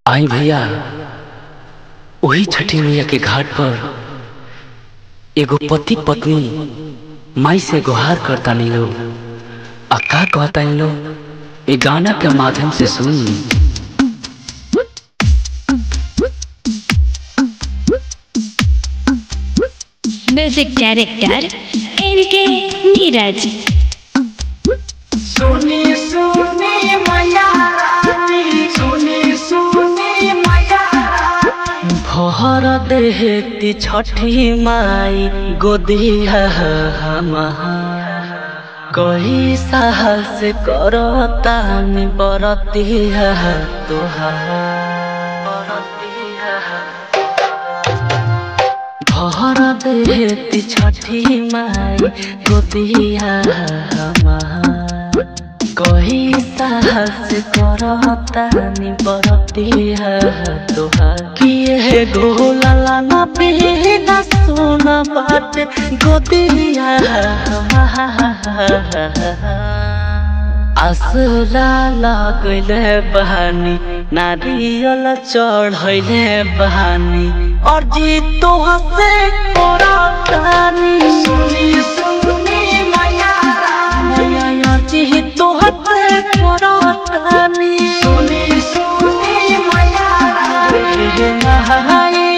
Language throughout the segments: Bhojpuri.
आई भैया वही छठी मैया के घाट पर एगो पति पत्नी माई से गुहार करता नहीं लोग आ का कहता इन लोग ये गाना के माध्यम से सुन म्यूजिक डायरेक्टर एन के नीरज सुनी सुनी मैया रानी सुनी सुनी मैया भर देहती छठी माई गोदिया कही साहस करता बरतिया भर देहती छठी माई गोदिया कही साहस करता बरतिया तोहार किए गोला ना पीना सुन बात गोदिया आसरा लगले बहानी नारियल चढ़ैले बहानी और जी तो हसे करतानी सुनी सुनी मैया रानी और जी तो हसे करतानी सुनी सुनी मैया रानी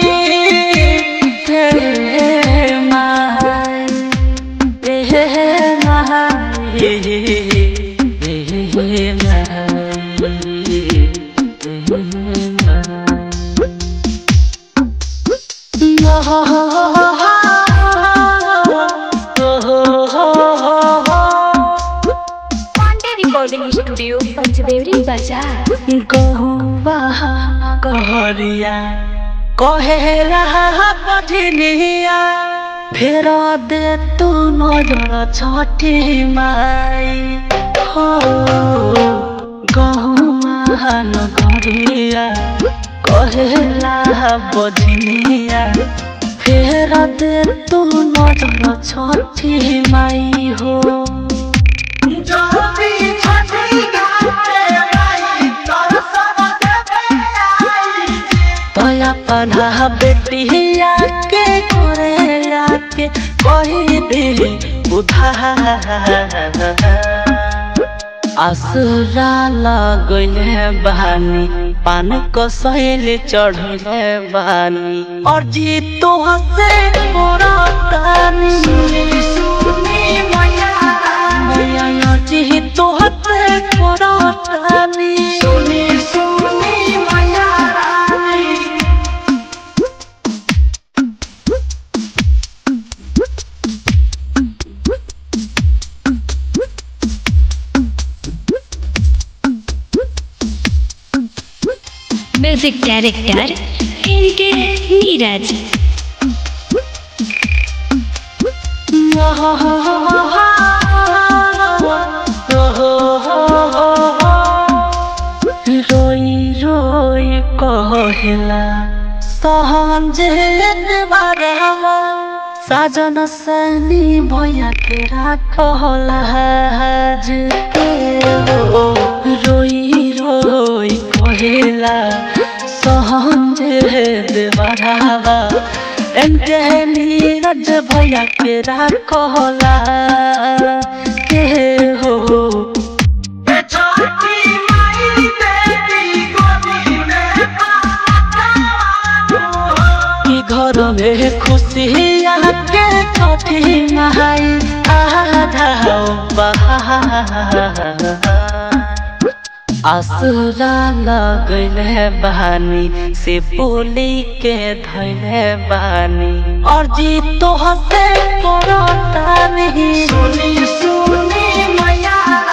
पांडे रिकॉर्डिंग स्टूडियो पंचदेवरी बाजार गहुआ कहरिया कहेला पठनिया फेर दे तू नजर छठी माई हो गहुआ नगरिया कहेला बजनिया फेर दे तू नजर छठी माई हो जल्दी छठी घाटे आई दर्शन देवे आई तया पढ़ा बेटिया के करे के कही दे उधार आसुरा लगले बहानी पान कसैले चढ़ले बानी और जी तो हसे मोरतानी सुनी मैया रानी मैया जी तो हसे मोरतानी सुनी सुनी मैया रानी म्यूजिक डायरेक्टर एन के नीरज रोई रोई कहला सहजे बारवा साजन सनी भैया के राखला रोई रोई कहला सहजे देवरावा एनके नीरज भैया के राखला के हो छठी माई देवी गोदी में कि घर में खुशी आके छठी नहाई आधा आसुरा लगले बहानी से बोली के धैले बानी और जी तो हसे करतानी सुनी सुनी मैया